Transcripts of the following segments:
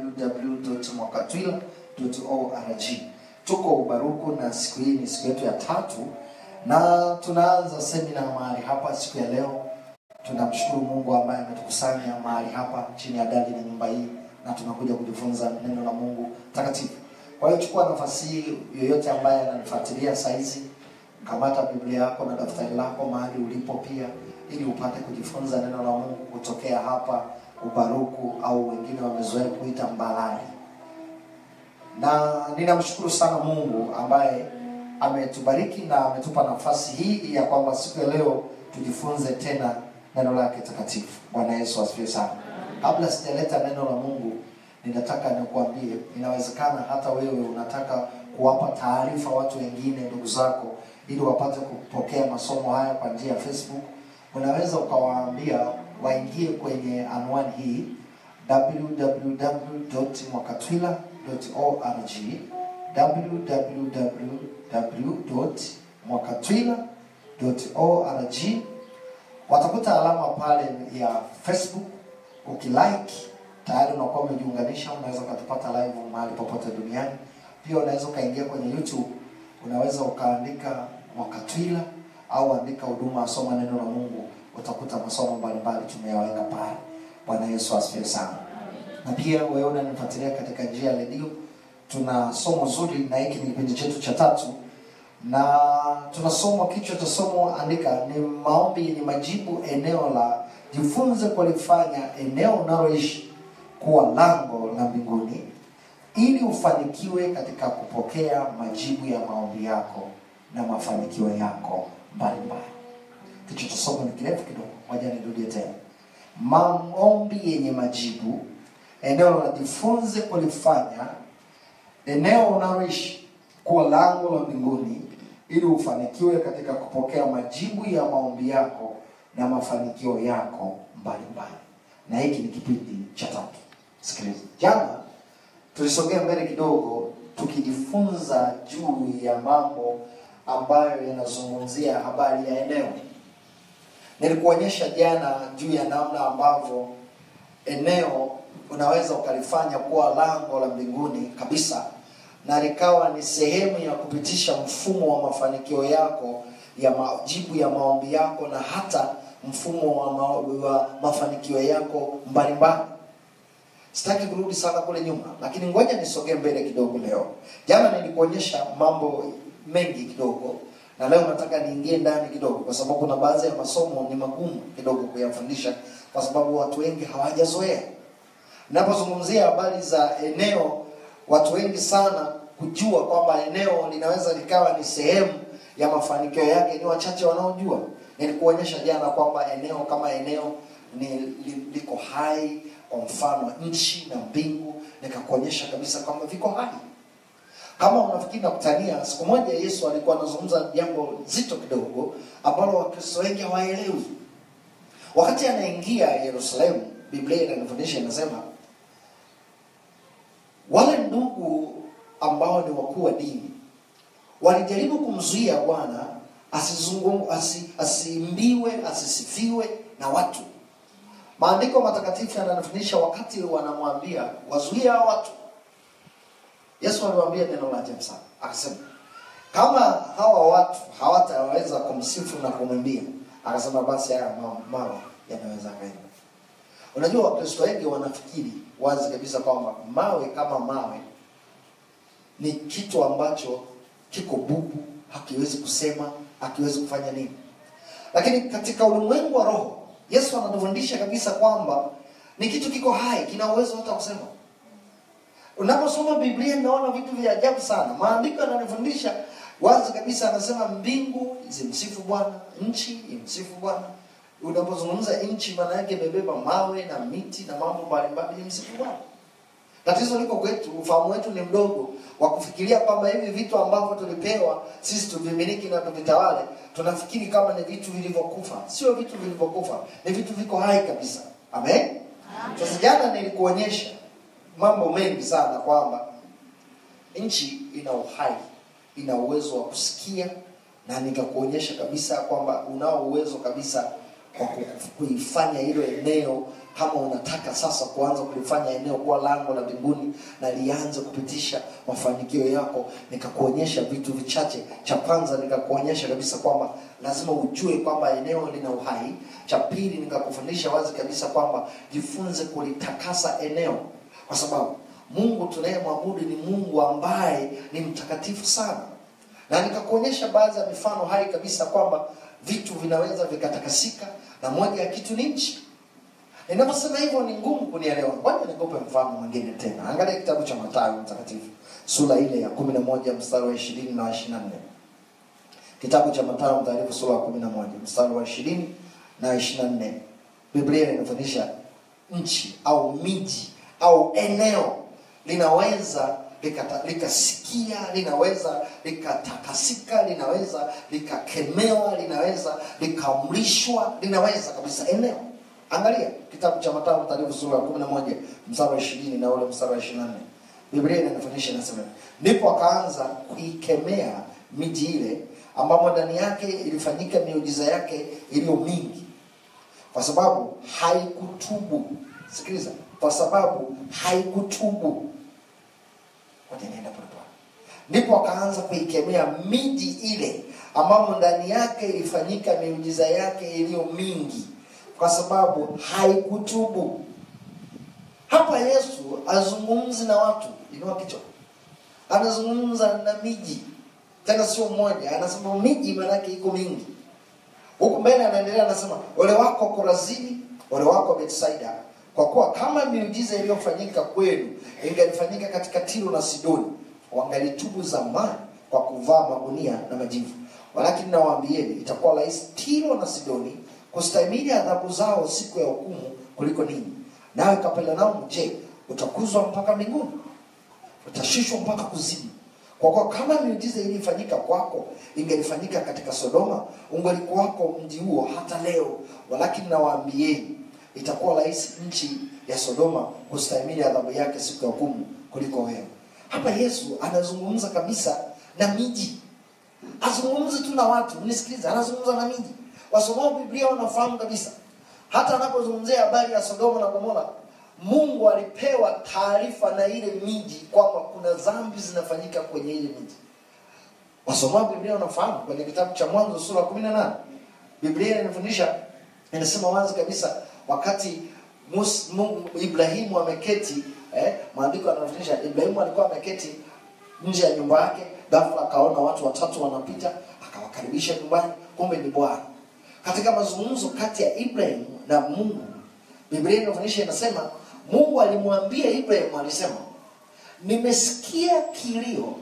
www.mwakatwila.org. Tuko Ubaruku na siku hii ni siku yetu ya tatu, na tunaanza semina mahali hapa siku ya leo. Tunamshukuru Mungu ambaye ametukusanya mahali hapa chini ya dari na nyumba hii, na tunakuja kujifunza neno la Mungu takatifu. Kwa hiyo chukua nafasi hii, yoyote ambaye ananifuatilia saizi, kamata Biblia yako na daftari lako mahali ulipo pia, ili upate kujifunza neno la Mungu kutokea hapa Ubaruku au wengine wamezoea kuita Mbalali. Na ninamshukuru sana Mungu ambaye ametubariki na ametupa nafasi hii ya kwamba siku ya leo tujifunze tena neno lake takatifu. Bwana Yesu asifiwe sana. Kabla sijaleta neno la Mungu, ninataka nikuambie, inawezekana hata wewe unataka kuwapa taarifa watu wengine, ndugu zako, ili wapate kupokea masomo haya kwa njia ya Facebook. Unaweza ukawaambia waingie kwenye anwani hii www.mwakatwila.org www.mwakatwila.org watakuta alama pale ya Facebook. Ukilike tayari unakuwa umejiunganisha, unaweza ukatupata live mahali popote duniani. Pia unaweza ukaingia kwenye YouTube, unaweza ukaandika Mwakatwila au andika huduma ya soma neno la Mungu, utakuta masomo mbalimbali tumeyaweka pale. Bwana Yesu asifiwe sana. Na pia wewe unanifuatilia katika njia ya redio, tuna somo zuri, na hiki ni kipindi chetu cha tatu, na tunasoma kichwa cha somo, andika ni maombi yenye majibu, eneo la jifunze kulifanya eneo unaloishi kuwa lango la mbinguni, ili ufanikiwe katika kupokea majibu ya maombi yako na mafanikio yako mbalimbali. Kichwa cha somo ni kirefu kidogo, ngoja nirudie tena. Maombi yenye majibu, eneo la jifunze kulifanya eneo unaloishi kuwa lango la mbinguni, ili ufanikiwe katika kupokea majibu ya maombi yako na mafanikio yako mbalimbali. Na hiki ni kipindi cha tatu. Sikiliza, jana tulisogea mbele kidogo, tukijifunza juu ya mambo ambayo yanazungumzia habari ya eneo. Nilikuonyesha jana juu ya namna ambavyo eneo unaweza ukalifanya kuwa lango la mbinguni kabisa, na likawa ni sehemu ya kupitisha mfumo wa mafanikio yako ya majibu ya maombi yako na hata mfumo wa, ma wa mafanikio yako mbalimbali. Sitaki kurudi sana kule nyuma, lakini ngoja nisogee mbele kidogo leo. Jana nilikuonyesha mambo mengi kidogo, na leo nataka niingie ndani kidogo, kwa sababu kuna baadhi ya masomo ni magumu kidogo kuyafundisha, kwa sababu watu wengi hawajazoea. Ninapozungumzia habari za eneo, watu wengi sana kujua kwamba eneo linaweza likawa ni sehemu ya mafanikio yake, ni wachache wanaojua. Nilikuonyesha jana kwamba eneo kama eneo ni li, liko hai, kwa mfano nchi na mbingu, nikakuonyesha kabisa kwamba viko hai. Kama unafikiri na kutania, siku moja Yesu alikuwa anazungumza jambo zito kidogo ambalo Wakristo wengi hawaelewi. Wakati anaingia Yerusalemu, Biblia inanifundisha inasema, wale ndugu ambao ni wakuu wa dini walijaribu kumzuia Bwana asizungum asi, asiimbiwe asisifiwe na watu. Maandiko matakatifu yananifundisha wakati wanamwambia wazuie hao watu, Yesu aliwaambia neno la ajabu sana, akasema kama hawa watu hawataweza kumsifu na kumwimbia, akasema basi haya mawe yanaweza kaenda. Unajua, Wakristo wengi wanafikiri wazi kabisa kwamba mawe kama mawe ni kitu ambacho kiko bubu, hakiwezi kusema, hakiwezi kufanya nini. Lakini katika ulimwengu wa roho, Yesu anatufundisha kabisa kwamba ni kitu kiko hai, kina uwezo hata kusema. Unaposoma Biblia naona vitu vya ajabu sana. Maandiko yananifundisha wazi kabisa, anasema mbingu zimsifu Bwana, nchi imsifu Bwana. Unapozungumza nchi, maana yake imebeba mawe na miti na mambo mbalimbali, imsifu Bwana. Tatizo liko kwetu, ufahamu wetu ni mdogo wa kufikiria kwamba hivi vitu ambavyo tulipewa sisi tuvimiliki na tuvitawale, tunafikiri kama ni vitu vilivyokufa. Sio vitu vilivyokufa, ni vitu viko hai kabisa. Amen. Sasa jana nilikuonyesha mambo mengi sana kwamba nchi ina uhai, ina uwezo wa kusikia, na nikakuonyesha kabisa kwamba unao uwezo kabisa wa kuifanya hilo eneo kama unataka sasa kuanza kulifanya eneo kuwa lango la mbinguni na lianze kupitisha mafanikio yako nikakuonyesha vitu vichache cha kwanza nikakuonyesha kabisa kwamba lazima ujue kwamba eneo lina uhai cha pili nikakufundisha wazi kabisa kwamba jifunze kulitakasa eneo kwa sababu mungu tunayemwabudu ni mungu ambaye ni mtakatifu sana na nikakuonyesha baadhi ya mifano hai kabisa kwamba vitu vinaweza vikatakasika na moja ya kitu ni nchi ninaposema hivyo ni ngumu kunielewa ngoja nikupe mfano mwingine tena angalia kitabu cha matayo mtakatifu sura ile ya kumi na moja mstari wa ishirini na wa ishirina nne kitabu cha matayo mtakatifu sura ya kumi na moja mstari wa ishirini na ishirina nne biblia inafundisha nchi au miji au eneo linaweza likata- likasikia linaweza likatakasika linaweza likakemewa linaweza likaamrishwa linaweza kabisa eneo angalia kitabu cha matayo mtakatifu sura ya kumi na moja mstari wa ishirini na ule mstari wa ishirini na nne biblia inanifundisha inasema ndipo akaanza kuikemea miji ile ambamo ndani yake ilifanyika miujiza yake iliyo mingi kwa sababu haikutubu sikiliza kwa sababu haikutubu Ngoja niende polepole. ndipo akaanza kuikemea miji ile ambamo ndani yake ilifanyika miujiza yake iliyo mingi kwa sababu haikutubu hapa yesu azungumzi na watu inua kichwa anazungumza na miji tena sio mmoja anasema miji maanake iko mingi huku mbele anaendelea anasema ole wako korazini ole wako betsaida kwa kuwa kama miujiza iliyofanyika kwenu ingalifanyika katika tiro na sidoni wangalitubu zamani kwa kuvaa magunia na majivu walakini nawaambieni itakuwa rahisi tiro na sidoni kustahimili adhabu zao siku ya hukumu kuliko ninyi nawe kapelanaum je utakuzwa mpaka mbinguni utashushwa mpaka kuzimu kwa kuwa kama miujiza ilifanyika kwako ingelifanyika katika sodoma ungelikuwako mji huo hata leo walakini nawaambieni itakuwa rahisi nchi ya sodoma kustahimili adhabu yake siku ya hukumu kuliko wewe hapa yesu anazungumza kabisa na miji azungumzi tu na watu nisikiliza anazungumza na miji wasomao biblia wanafahamu kabisa hata anapozungumzia habari ya sodoma na gomora mungu alipewa taarifa na ile miji kwamba kuna dhambi zinafanyika kwenye ile miji wasomao biblia wanafahamu kwenye kitabu cha mwanzo sura kumi na nane biblia inafundisha inasema wazi kabisa wakati Mus, Mungu, ibrahimu ameketi eh, maandiko yanafundisha ibrahimu alikuwa ameketi nje ya nyumba yake ghafla akaona watu watatu wanapita akawakaribisha nyumbani kumbe ni bwana katika mazungumzo kati ya ibrahim na mungu biblia inafundisha inasema mungu alimwambia ibrahim alisema nimesikia kilio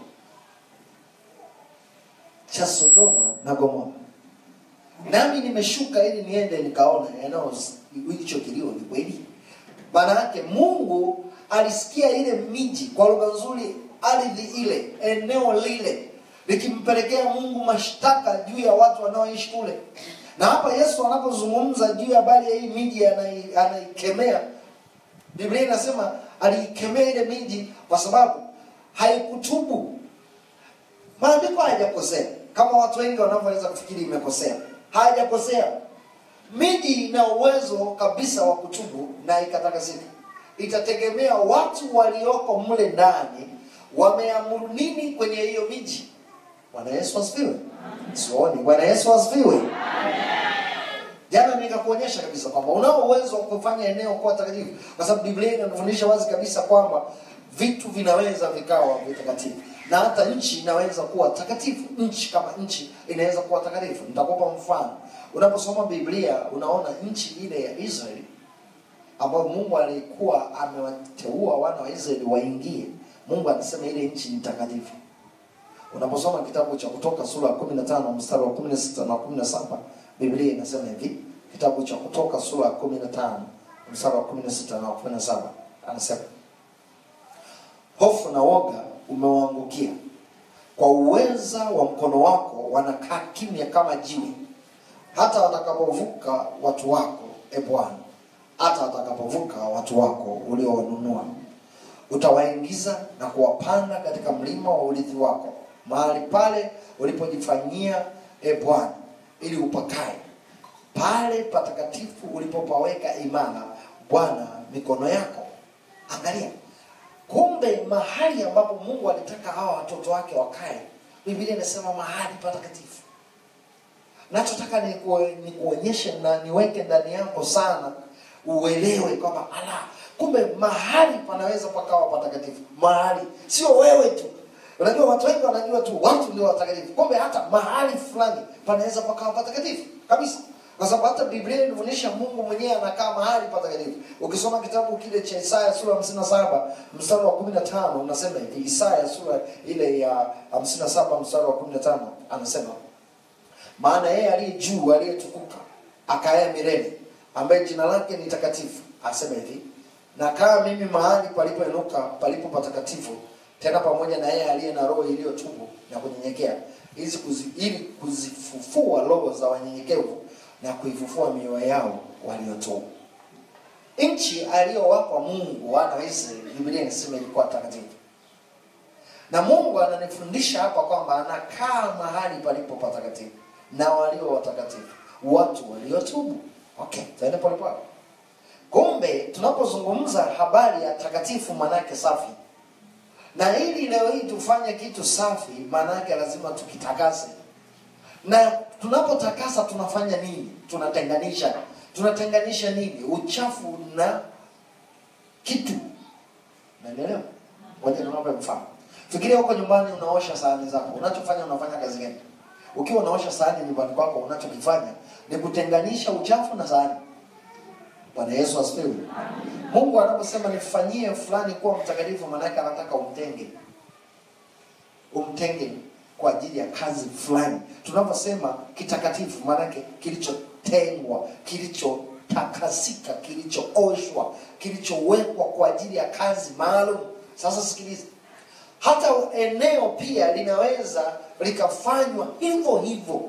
cha sodoma na gomora nami nimeshuka ili niende nikaona eneo hicho kilio ni kweli maana yake mungu alisikia ile miji kwa lugha nzuri ardhi ile eneo lile likimpelekea mungu mashtaka juu ya watu wanaoishi kule na hapa yesu anapozungumza juu ya habari ya hii miji anai- anaikemea biblia inasema aliikemea ile miji kwa sababu haikutubu maandiko hayajakosea kama watu wengi wanavyoweza kufikiri imekosea hayajakosea miji ina uwezo kabisa wa kutubu na ikatakasika itategemea watu walioko mle ndani wameamuru nini kwenye hiyo miji bwana yesu asifiwe sioni bwana yesu asifiwe jana nikakuonyesha kabisa kwamba unao uwezo wa kufanya eneo kuwa takatifu kwa sababu biblia inatufundisha wazi kabisa kwamba vitu vinaweza vikawa vitakatifu na hata nchi inaweza kuwa takatifu nchi kama nchi inaweza kuwa takatifu nitakupa mfano unaposoma biblia unaona nchi ile ya israeli ambayo mungu alikuwa amewateua wana wa israeli waingie mungu anasema ile nchi ni takatifu unaposoma kitabu cha kutoka sura ya kumi na tano mstari wa kumi na sita na kumi na saba biblia inasema hivi kitabu cha kutoka sura ya kumi na tano mstari wa kumi na sita na kumi na saba anasema hofu na woga umewaangukia kwa uweza wa mkono wako wanakaa kimya kama jiwe hata watakapovuka watu wako e bwana hata watakapovuka watu wako uliowanunua utawaingiza na kuwapanda katika mlima wa urithi wako mahali pale ulipojifanyia e bwana ili upakae pale patakatifu ulipopaweka imara bwana mikono yako angalia kumbe mahali ambapo mungu alitaka hawa watoto wake wakae biblia inasema mahali patakatifu nachotaka nikue- nikuonyeshe na niweke ndani yako sana uelewe kwamba ala kumbe mahali panaweza pakawa patakatifu mahali sio wewe tu unajua watu wengi wanajua tu watu ndio watakatifu kumbe hata mahali fulani panaweza pakawa patakatifu kabisa kwa sababu hata biblia inaonyesha mungu mwenyewe anakaa mahali patakatifu ukisoma kitabu kile cha isaya sura hamsini na saba mstari wa kumi na tano unasema hivi isaya sura ile ya hamsini na saba mstari wa kumi na tano anasema maana yeye aliye juu aliyetukuka akaye milele ambaye jina lake ni takatifu asema hivi nakaa mimi mahali palipoinuka palipo patakatifu tena pamoja na yeye aliye na roho iliyotubu na kunyenyekea ili kuzi, ili kuzifufua roho za wanyenyekevu na kuifufua mioyo yao waliotubu nchi aliyowapa mungu wana wa israeli biblia inasema ilikuwa takatifu na mungu ananifundisha hapa kwamba anakaa mahali palipo patakatifu na walio watakatifu watu waliotubu okay tuende polepole kumbe tunapozungumza habari ya takatifu manake safi na ili leo hii tufanye kitu safi maanake lazima tukitakase na tunapotakasa tunafanya nini tunatenganisha tunatenganisha nini uchafu na kitu naelewa ngoja niwape mfano fikiria huko nyumbani unaosha sahani zako unachofanya unafanya kazi gani ukiwa unaosha sahani nyumbani kwako unachokifanya ni kutenganisha uchafu na sahani bwana yesu asifiwe mungu anaposema nifanyie fulani kuwa mtakatifu maanake anataka umtenge umtenge kwa ajili ya kazi fulani tunaposema kitakatifu maanake kilichotengwa kilichotakasika kilichooshwa kilichowekwa kwa ajili ya kazi maalum sasa sikiliza hata eneo pia linaweza likafanywa hivyo hivyo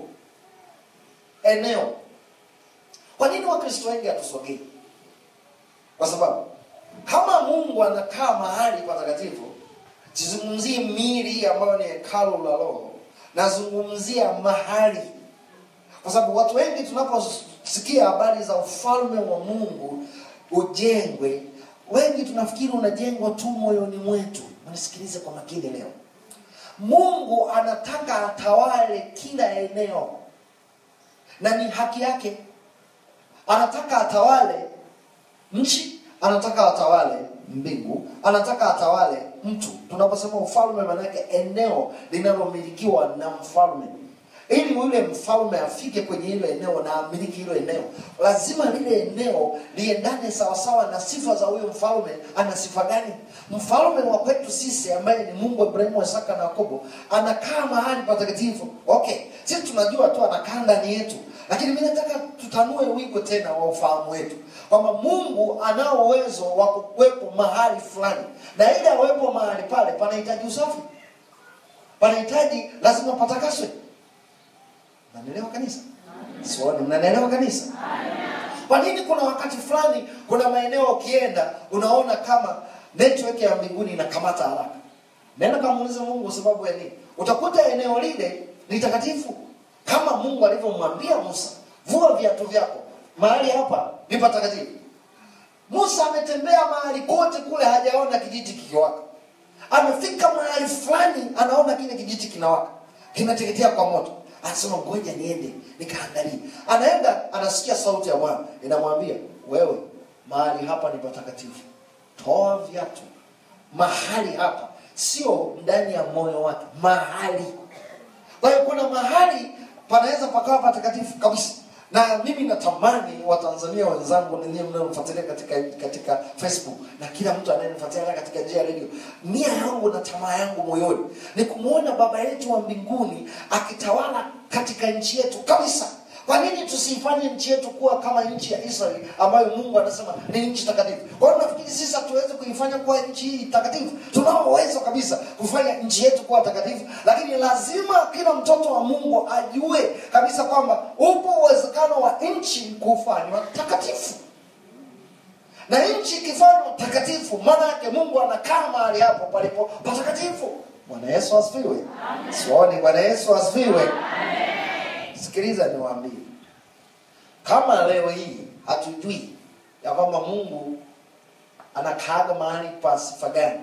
eneo kwa nini wakristo wengi hatusogei kwa sababu kama mungu anakaa mahali patakatifu sizungumzie mili ambayo ni hekalu la roho nazungumzia mahali kwa sababu watu wengi tunaposikia habari za ufalme wa mungu ujengwe wengi tunafikiri unajengwa tu moyoni mwetu mnisikilize kwa makini leo mungu anataka atawale kila eneo na ni haki yake anataka atawale nchi anataka atawale mbingu anataka atawale mtu tunaposema ufalme maanake eneo linalomilikiwa na mfalme ili yule mfalme afike kwenye hilo eneo na amiliki hilo eneo lazima lile eneo liendane sawasawa na sifa za huyo mfalme ana sifa gani mfalme wa kwetu sisi ambaye ni mungu wa ibrahimu isaka na yakobo anakaa mahali patakatifu okay sisi tunajua tu anakaa ndani yetu lakini mi nataka tutanue wigo tena wa ufahamu wetu kwamba mungu anao uwezo wa kuwepo mahali fulani na ili awepo mahali pale panahitaji usafi panahitaji lazima patakaswe mnanielewa kanisa sioni mnanielewa kanisa kwa nini kuna wakati fulani kuna maeneo ukienda unaona kama network ya mbinguni inakamata haraka nenda kamuulize mungu kwa sababu ya nini utakuta eneo lile ni takatifu kama mungu alivyomwambia musa vua viatu vyako mahali hapa ni patakatifu musa ametembea mahali kote kule hajaona kijiti kikiwaka amefika mahali fulani anaona kile kijiti kinawaka kinateketea kwa moto anasema ngoja niende nikaangalie anaenda anasikia sauti ya bwana inamwambia wewe mahali hapa ni patakatifu toa viatu mahali hapa sio ndani ya moyo wake mahali kwa hiyo kuna mahali panaweza pakawa patakatifu kabisa na mimi natamani watanzania wenzangu ninyiwe mnaomfuatilia katika katika facebook na kila mtu anayenifuatilia katika njia ya redio nia yangu na tamaa yangu moyoni ni kumwona baba yetu wa mbinguni akitawala katika nchi yetu kabisa kwa nini tusiifanye nchi yetu kuwa kama nchi ya israeli ambayo mungu anasema ni nchi takatifu kwa hiyo nafikiri sisi hatuwezi kuifanya kuwa nchi hii takatifu tunao uwezo kabisa kufanya nchi yetu kuwa takatifu lakini lazima kila mtoto wa mungu ajue kabisa kwamba upo uwezekano wa nchi kufanywa takatifu na nchi ikifanywa takatifu maana yake mungu anakaa mahali hapo palipo patakatifu bwana yesu asifiwe sioni bwana yesu asifiwe sikiliza niwaambie kama leo hii hatujui ya kwamba mungu anakaaga mahali pa sifa gani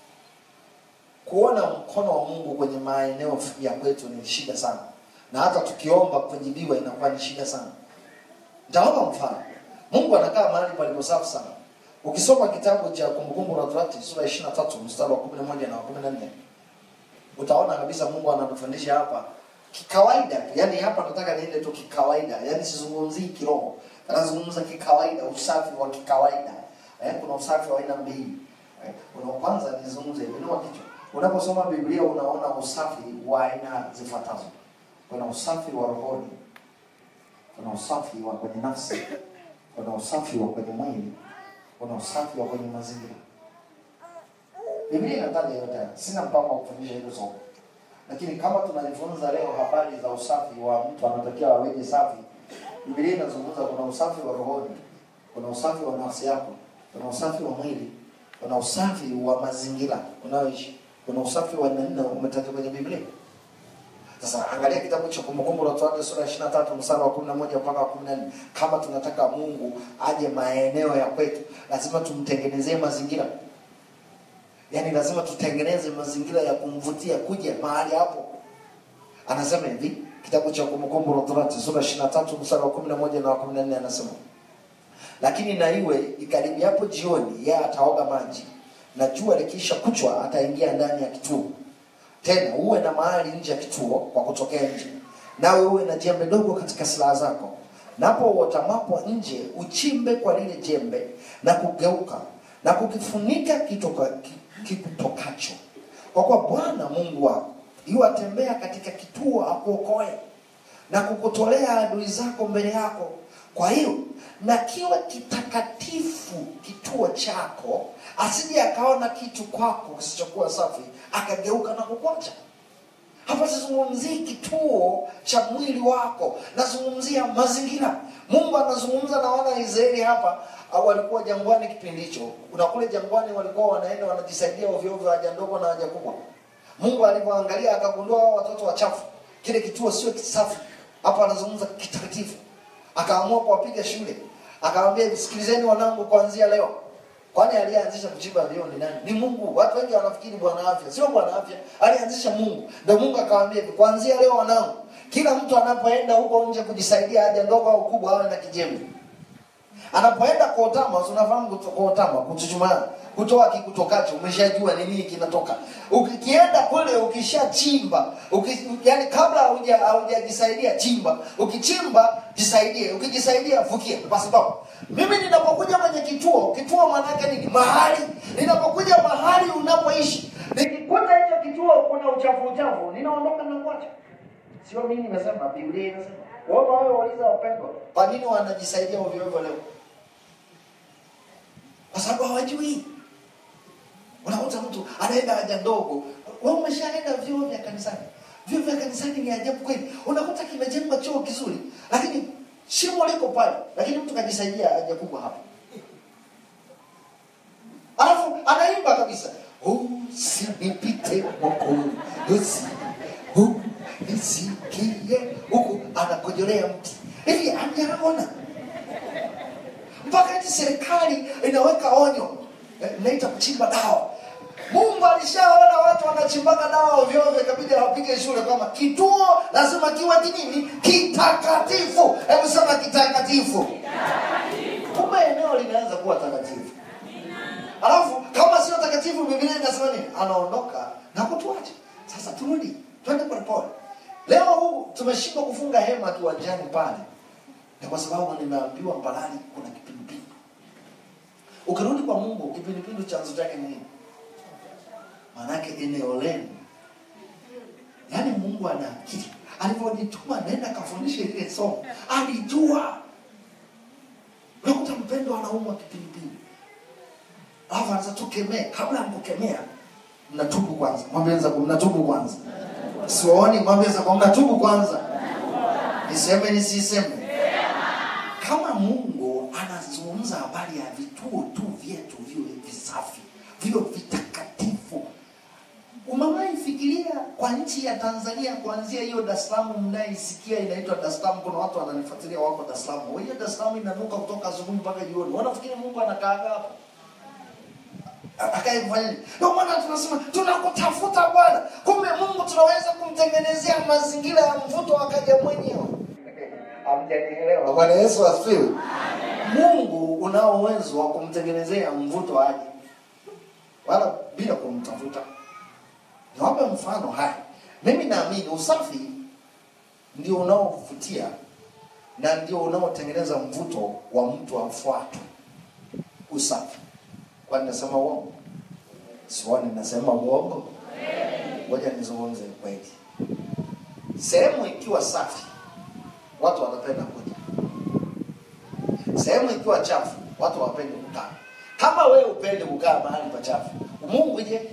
kuona mkono wa mungu kwenye maeneo ya kwetu ni shida sana na hata tukiomba kujibiwa inakuwa ni shida sana nitawapa mfano mungu anakaa mahali palipo safi sana ukisoma kitabu cha kumbukumbu la torati sura ishiri na tatu mstari wa kumi na moja na wa kumi na nne utaona kabisa mungu anatufundisha hapa kikawaida tu yani hapa nataka niende tu kikawaida yani sizungumzii kiroho anazungumza kikawaida usafi wa kikawaida eh, kuna usafi wa aina mbili eh, kuna kwanza nizungumze hivi inua kichwa unaposoma biblia unaona usafi wa aina zifuatazo kuna usafi wa rohoni kuna usafi wa kwenye nafsi kuna usafi wa kwenye mwili kuna usafi wa kwenye mazingira biblia inataja yote haya. sina mpango wa kufundisha hilo somo lakini kama tunajifunza leo habari za usafi wa mtu anatakiwa aweje safi biblia inazungumza kuna usafi wa rohoni kuna usafi wa nafsi yako kuna usafi wa mwili kuna usafi wa mazingira unayoishi kuna usafi wa nne umetajwa kwenye biblia sasa angalia kitabu cha kumbukumbu la torati sura ya ishiri na tatu msara wa kumi na moja mpaka wa kumi na nne kama tunataka mungu aje maeneo ya kwetu lazima tumtengenezee mazingira yaani lazima tutengeneze mazingira ya kumvutia kuja mahali hapo anasema hivi kitabu cha kumbukumbu la torati sura ishiri na tatu msara wa kumi na moja na wa kumi na nne anasema lakini na iwe ikaribiapo jioni yeye ataoga maji na jua likiisha kuchwa ataingia ndani ya kituo tena uwe na mahali nje ya kituo kwa kutokea nje nawe uwe na jembe dogo katika silaha zako napo uotamapo nje uchimbe kwa lile jembe na kugeuka na kukifunika kitoka, ki- kikutokacho kwa kuwa bwana mungu wako iwatembea katika kituo akuokoe na kukutolea adui zako mbele yako kwa hiyo na kiwe kitakatifu kituo chako asije akaona kitu kwako kisichokuwa safi akageuka na kukwacha hapa sizungumzii kituo cha mwili wako nazungumzia mazingira mungu anazungumza na wana wa israeli hapa au walikuwa jangwani kipindi hicho kuna kule jangwani walikuwa wanaenda wanajisaidia ovyoovyo haja ndogo na haja kubwa mungu alivyoangalia akagundua hao watoto wachafu kile kituo sio kisafi hapa anazungumza kitakatifu akaamua kuwapiga shule akawambia sikilizeni wanangu kuanzia leo kwani aliyeanzisha kuchimba vyoo ni nani ni mungu watu wengi wanafikiri bwana afya sio bwana afya alianzisha mungu ndio mungu akawambia hivi kuanzia leo wanangu kila mtu anapoenda huko nje kujisaidia haja ndogo au kubwa awe na kijembe anapoenda kuotama si unafahamu kuto- kuotama kuchuchumaa kutoa kikutokacho umeshajua ni nini kinatoka ukikienda kule ukishachimba uki, yani kabla hauja- haujajisaidia chimba ukichimba jisaidie ukijisaidia fukia kwa sababu mimi ninapokuja kwenye kituo kituo maanake nini mahali ninapokuja mahali unapoishi nikikuta hicho kituo kuna uchafu uchafu ninaondoka na kuacha sio mimi nimesema biblia inasema wao wao wauliza wapendwa kwa nini wanajisaidia ovyo ovyo leo kwa sababu hawajui unakuta mtu anaenda haja ndogo wewe umeshaenda vyoo vya kanisani vyoo vya kanisani ni ajabu kweli unakuta kimejengwa choo kizuri lakini shimo liko pale lakini mtu kajisaidia haja kubwa hapo alafu anaimba kabisa usinipite mwokozi nisikie huku anakojolea mti hivi amjaona mpaka eti serikali inaweka onyo eh, inaita kuchimba dawa mungu alishaona watu wanachimbaga dawa ovyoovyo ikabidi awapige shule kwamba kituo lazima kiwe kinini kitakatifu hebu sema kitakatifu kumbe eneo linaanza kuwa takatifu alafu kama sio takatifu biblia inasema nini anaondoka na kutuacha sasa turudi twende polepole leo huu tumeshindwa kufunga hema kiwanjani pale ni kwa sababu nimeambiwa mbalali kuna kipindupindu ukirudi kwa mungu kipindupindu chanzo chake ni nini maanake eneo lenu yaani mungu ana akili alivyonituma naenda kafundisha ile somo alijua unakuta mpendo anaumwa kipindupindu alafu anza tukemee kabla ya kukemea mnatubu kwanza mwambie wenzako mnatubu kwanza siwaoni mwambie wenzako mnatubu kwanza niseme nisiseme kama mungu anazungumza habari ya vituo tu vyetu viwe visafi viwe vitakatifu umewahi fikiria kwa kwa nchi ya Tanzania kuanzia hiyo Dar es Salaam mnaisikia inaitwa Dar es Salaam. Kuna watu wananifuatilia wako Dar es Salaam. Hiyo Dar es Salaam inanuka kutoka asubuhi mpaka jioni. Wanafikiri Mungu anakaa hapo akae kufanya nini? Ndio maana tunasema tunakutafuta Bwana. Kumbe Mungu tunaweza kumtengenezea mazingira ya mvuto akaja mwenyewe. Hamjanielewa? Bwana Yesu asifiwe. Mungu unao uwezo wa kumtengenezea mvuto aje, wala bila kumtafuta. Niwape mfano haya. Mimi naamini usafi ndio unaovutia na ndio unaotengeneza mvuto wa mtu afuatwe. Usafi. Kwani nasema uongo? Siwani nasema uongo? Ngoja nizungumze kweli. Sehemu ikiwa safi, watu wanapenda kuja. Sehemu ikiwa chafu, watu hawapendi kukaa. Kama wewe upende kukaa mahali pachafu, Mungu je?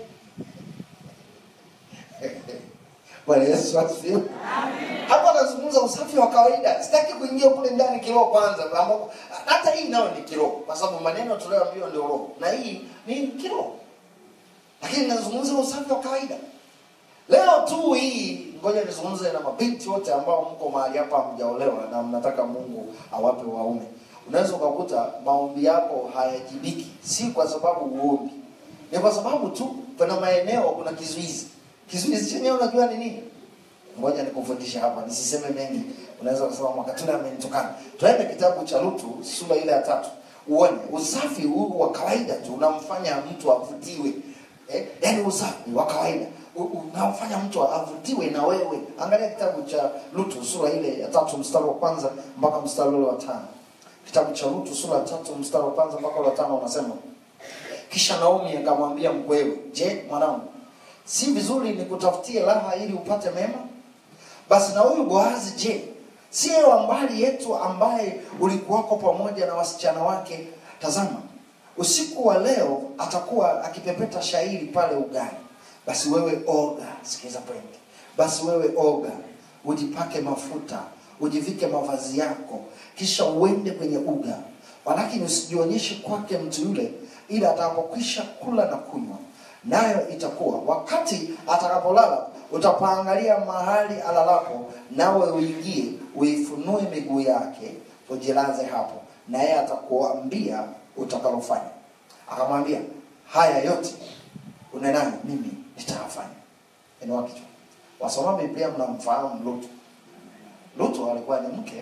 Bwana Yesu asifiwe. Hapa nazungumza usafi wa kawaida. Sitaki kuingia kule ndani kiroho kwanza, ambapo hata hii nayo ni kiroho, kwa sababu maneno tunayoambiwa ndio roho na hii ni kiroho, lakini nazungumza usafi wa kawaida. Leo tu hii, ngoja nizungumze na mabinti wote ambao mko mahali hapa hamjaolewa na mnataka Mungu awape waume. Unaweza ukakuta maombi yako hayajibiki, si kwa sababu uombi, ni kwa sababu tu kuna maeneo kuna kizuizi. Kizuizi chenyewe unajua ni nini? Ngoja nikufundisha hapa, nisiseme mengi. Unaweza kusema mwakatuna amenitukana. Twende kitabu cha Lutu sura ile ya tatu, uone usafi huu wa kawaida tu unamfanya mtu avutiwe. Eh, yaani usafi wa kawaida u- unamfanya mtu avutiwe na wewe. Angalia kitabu cha Lutu sura ile ya tatu mstari wa kwanza mpaka mstari ule wa tano. Kitabu cha Lutu sura ya tatu mstari wa kwanza mpaka ule wa tano unasema kisha Naomi akamwambia mkwewe, je, mwanangu, si vizuri nikutafutie raha ili upate mema? Basi na huyu Boazi, je, si yeye wa mbali yetu ambaye ulikuwako pamoja na wasichana wake? Tazama, usiku wa leo atakuwa akipepeta shairi pale ugani. Basi wewe oga, sikiza pende. Basi wewe oga, ujipake mafuta, ujivike mavazi yako, kisha uende kwenye uga, walakini usijionyeshe kwake mtu yule, ila atakapokwisha kula na kunywa nayo itakuwa wakati atakapolala utapaangalia mahali alalapo nawe uingie uifunue miguu yake ujilaze hapo naye atakuambia utakalofanya akamwambia haya yote unenayo mimi nitayafanya inua kichwa wasoma biblia mnamfahamu lutu lutu alikuwa ni mke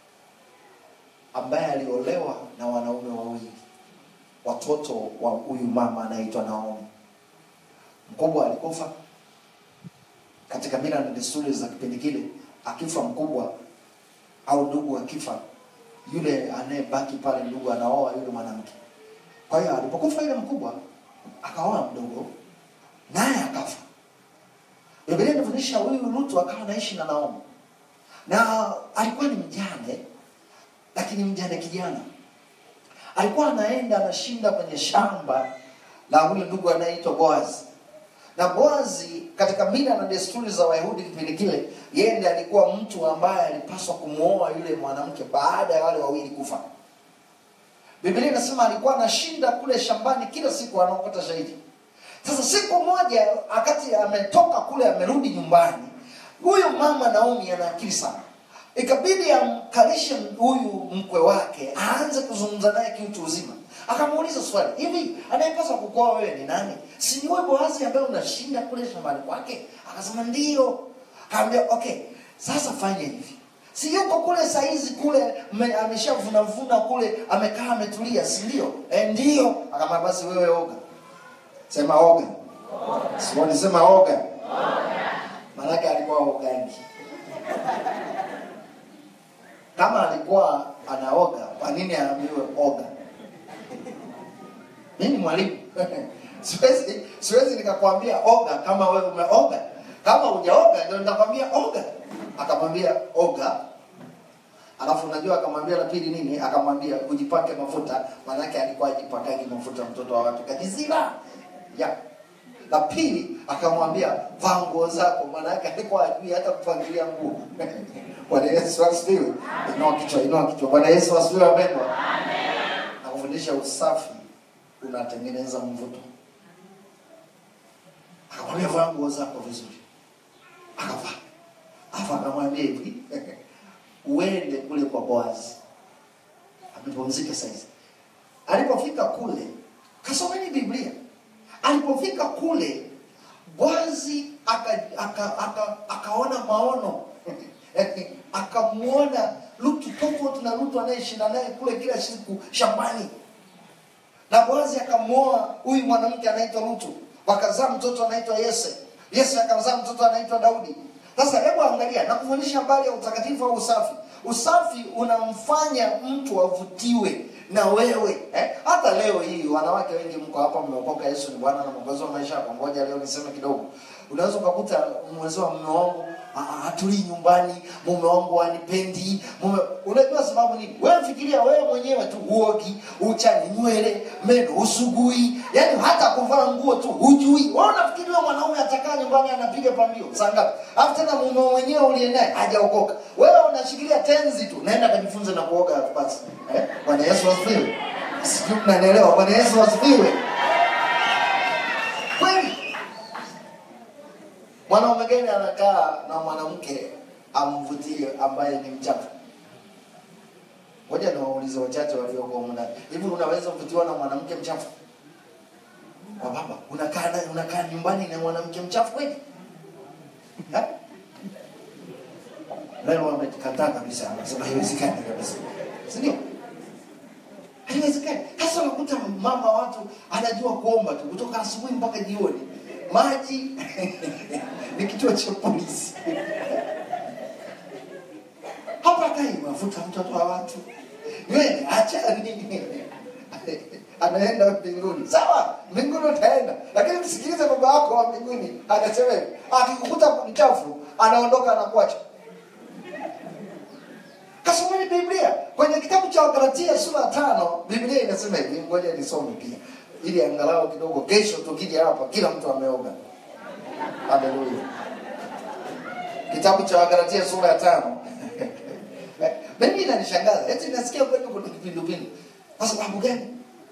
ambaye aliolewa na wanaume wawili watoto wa huyu mama anaitwa naomi mkubwa alikufa katika mila na desturi za kipindi kile akifa mkubwa au ndugu akifa yule anayebaki pale ndugu anaoa yule mwanamke kwa hiyo alipokufa yule mkubwa akaoa mdogo naye akafa biblia inafundisha huyu lutu akawa anaishi na naomi na alikuwa ni mjane lakini mjane kijana alikuwa anaenda anashinda kwenye shamba la huyu ndugu anayeitwa boazi na boazi katika mila na desturi za wayahudi kipindi kile yeye ndiye alikuwa mtu ambaye alipaswa kumwoa yule mwanamke baada ya wale wawili kufa biblia inasema alikuwa anashinda kule shambani kila siku anaokota shahidi sasa siku moja wakati ametoka kule amerudi nyumbani huyu mama naomi ana akili sana ikabidi amkalishe huyu mkwe wake aanze kuzungumza naye kiutu uzima akamuuliza swali hivi anayepaswa kukoa wewe ni nani si ni wewe boazi ambaye unashinda kule shambani kwake akasema ndio akaambia okay sasa fanya hivi si yuko kule saizi kule ame- ameshavunavuna kule amekaa ametulia si ndio e, ndio akamwambia basi wewe oga sema oga sioni sema oga maanake alikuwa ogangi kama alikuwa anaoga kwa nini aambiwe oga mimi ni mwalimu siwezi siwezi nikakwambia oga kama wewe umeoga kama hujaoga ndio nitakwambia oga akamwambia oga alafu unajua akamwambia la pili nini akamwambia ujipake mafuta maanake alikuwa ajipakagi mafuta mtoto wa watu kajizira ya la pili akamwambia vaa nguo zako maanake alikuwa ajui hata kupangilia nguo bwana yesu asifiwe inua kichwa inua kichwa bwana yesu asifiwe wapendwa nakufundisha usafi unatengeneza mvuto akamwambia vaa nguo zako vizuri akavaa afu akamwambia hivi uende kule kwa boazi amepumzika saizi alipofika kule kasomeni biblia alipofika kule boazi aka, aka, aka, akaona maono akamwona lutu tofauti na lutu anayeshinda naye kule kila siku shambani na boazi akamwoa huyu mwanamke anaitwa lutu wakazaa mtoto anaitwa yese yese akazaa mtoto anaitwa daudi sasa hebu angalia nakufundisha habari ya utakatifu au usafi usafi unamfanya mtu avutiwe na wewe eh? hata leo hii wanawake wengi mko hapa mmeokoka yesu ni bwana na mwokozi wa maisha yako ngoja leo niseme kidogo unaweza ukakuta mwenzio mume wangu "Ah, ah, hatulii nyumbani mume wangu anipendi mume unajua sababu nini wewe fikiria wewe mwenyewe tu uogi uchani nywele meno usugui yaani hata kuvaa nguo tu hujui wewe unafikiria mwanaume atakaa nyumbani anapiga pambio saa ngapi alafu tena mume mwenyewe uliye naye hajaokoka wewe unashikilia tenzi tu naenda kajifunze na kuoga basi eh? bwana yesu asifiwe sijui mnanielewa bwana yesu asifiwe kweli mwanaume gani anakaa na mwanamke amvutie ambaye ni mchafu ngoja niwaulize wachache walioko humu ndani hivi unaweza kuvutiwa na mwanamke mchafu kwa baba unakaa naye unakaa nyumbani na mwanamke mchafu kweli Eh? leo wamekataa kabisa anasema haiwezekani kabisa si ndio haiwezekani hasa unakuta mama watu anajua kuomba tu kutoka asubuhi mpaka jioni maji ni kituo cha polisi hapa kai mafuta mtoto wa watu nywele acha nini anaenda mbinguni sawa mbinguni utaenda lakini msikilize baba wako wa mbinguni anasema hivi akikukuta mchafu anaondoka anakuacha kasomeni biblia kwenye kitabu cha wagalatia sura ya tano biblia inasema hivi ngoja nisome pia ili angalau kidogo kesho tukija hapa kila mtu ameoga haleluya kitabu cha wagalatia sura ya tano mimi inanishangaza eti nasikia kwenu kuna kipindupindu kwa sababu gani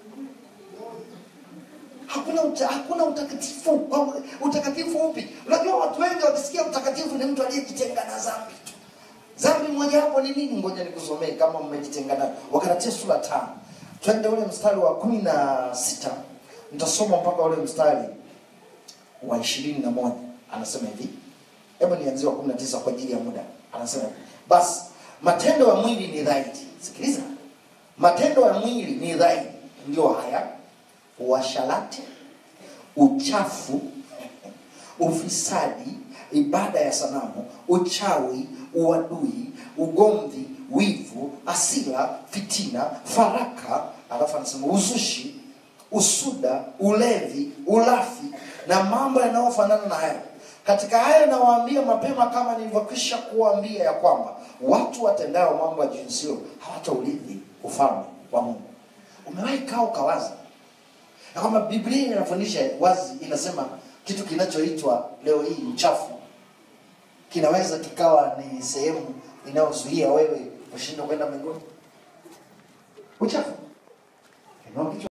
hakuna uta, hakuna utakatifu Kwa- utakatifu upi unajua watu wengi wakisikia utakatifu ni mtu aliyejitenga na dhambi tu dhambi mojawapo ni nini ngoja nikusomee kama mmejitenga nayo wakaratia sura tano twende ule mstari wa kumi na sita nitasoma mpaka ule mstari wa ishirini na moja anasema hivi hebu nianzie wa kumi na tisa kwa ajili ya muda anasema hivi basi matendo ya mwili ni dhahiri sikiliza matendo ya mwili ni dhahiri ndio haya uasharati uchafu ufisadi ibada ya sanamu uchawi uadui ugomvi wivu asila fitina faraka alafu anasema uzushi usuda ulevi ulafi na mambo yanayofanana na hayo katika hayo nawaambia mapema kama nilivyokwisha kuwaambia ya kwamba watu watendao mambo ya jinsio hawataurithi ufalme wa mungu umewahi kaa ukawaza na kwamba biblia inafundisha wazi inasema kitu kinachoitwa leo hii uchafu kinaweza kikawa ni sehemu inayozuia wewe kushindwa kwenda mbinguni uchafu Inua kichwa